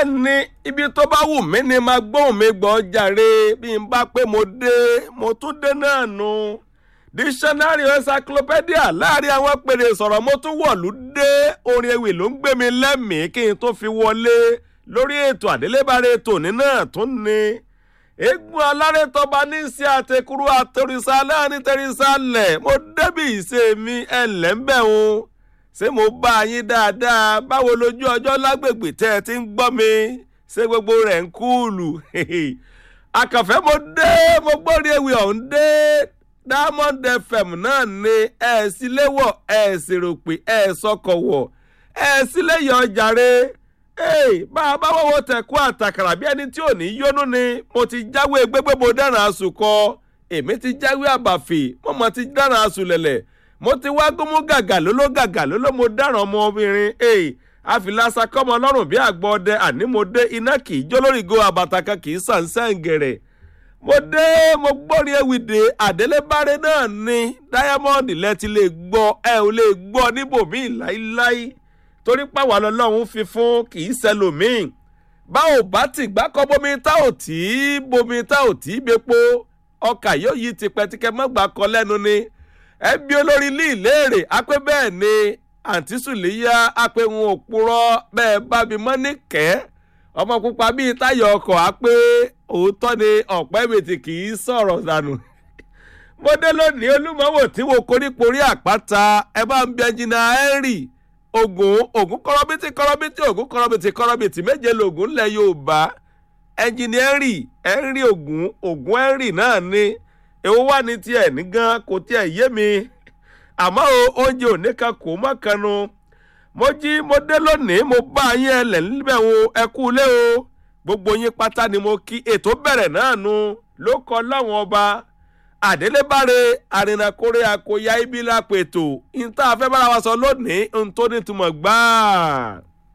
ní ibi tó bá wù mí ni máa gbóhùn mi gbọ́ jàre bí n bá pé mo dé mo tún dé náà nu dictionary encyclopedia láàrin àwọn pèrè sọ̀rọ̀ mo tún wọ̀lú dé orin ewì ló ń gbé mi lẹ́mìí kí n tó fi wọlé lórí ètò àdélébáre tòní náà tún ni eégún alárètọ́ba ní sí àtẹkùrú àtẹrìsà láàrin tẹrìsà lẹ̀ mo débì ìṣe mi ẹlẹ́ńbẹ̀ o ṣé mo bá yín dáadáa báwo lójú ọjọ́ lágbègbè tẹ́ ẹ ti ń gbọ́ mi ṣé gbogbo rẹ̀ ń kúùlù àkànfẹ́ mo dé mo gbórí ewì ọ̀hún dé diamond fm náà ni ẹ̀ sí léwọ̀ ẹ̀ sì rò pé ẹ̀ sọkọ̀ wọ̀ ẹ̀ sí léyọ̀ jàre bá a bá wọ́wọ́ tẹ̀kú àtàkàrà bí ẹni tí ò ní yónú ni mo ti jáwé gbégbé mo dáràn àsùkọ èmi ti jáwé àbàfì mo mọ̀ ti dáràn àsùlẹ̀lẹ̀ mo ti wá gómú gàgà lóló gàgà lóló mo dáràn ọmọbìnrin àfìlàsà kọ́mọ lọ́rùn bí àgbọ̀ ọdẹ àní mo dé iná kì í jó lórí go àbàtà kan kì í sàn sẹ́ǹgẹ̀rẹ̀ mo dé mo gbórí ewìdè àdélébáré náà ní diamond lẹ ti lè gbọ́ ẹ ò lè gbọ́ níbòmíì láíláí torí pàwọn ọlọ́run fi fún kì í ṣẹlòmíì bá ò bá ti gbákọ́ bomi tá ò tí bomi tá ò tí bepo ọkà yóò yí tipẹ́tipẹ́ mọ́gbà kọ lẹ́nu ni ẹbí olórí ilé ìléèrè apẹ́ bẹ́ẹ̀ ni àǹtí sùlẹ́yà apẹ́ wọn ò purọ́ bẹ́ẹ̀ bá mi mọ́ ní kẹ́ ọmọ pupa bíi táyọ̀ ọkọ̀ apẹ́ òótọ́ ni ọ̀pẹ́ ìbètì kì í sọ̀rọ̀ dànù mo dé lónìí olúmọ̀wò tí wo koríko rí àpáta ẹ bá ń bí ẹnjìnà henry ogun ogun kọrọbìtì kọrọbìtì ogun kọrọbìtì kọrọbìtì méje lògùn ńlẹ̀ yorùbá ẹnjìnì henry henry ogun ogun henry náà ni èwo wà ní tiẹ̀ ní gan kò tiẹ̀ yé mi àmọ́ o oúnjẹ òní kan kò mọ́ kanu mo jí mo dé lónìí mo bá yín ẹlẹ̀ níbẹ̀ wo ẹ kú ilé o gbogbo yín pátá ni mo kí ètò bẹ̀rẹ̀ náà nu ló kọ láwọn ọba àdélébáre àrìnàkórè àkóyá ibi lápètò ìta afẹ́ bára wa sọ lónìí ń tó nítumọ̀ gbáà.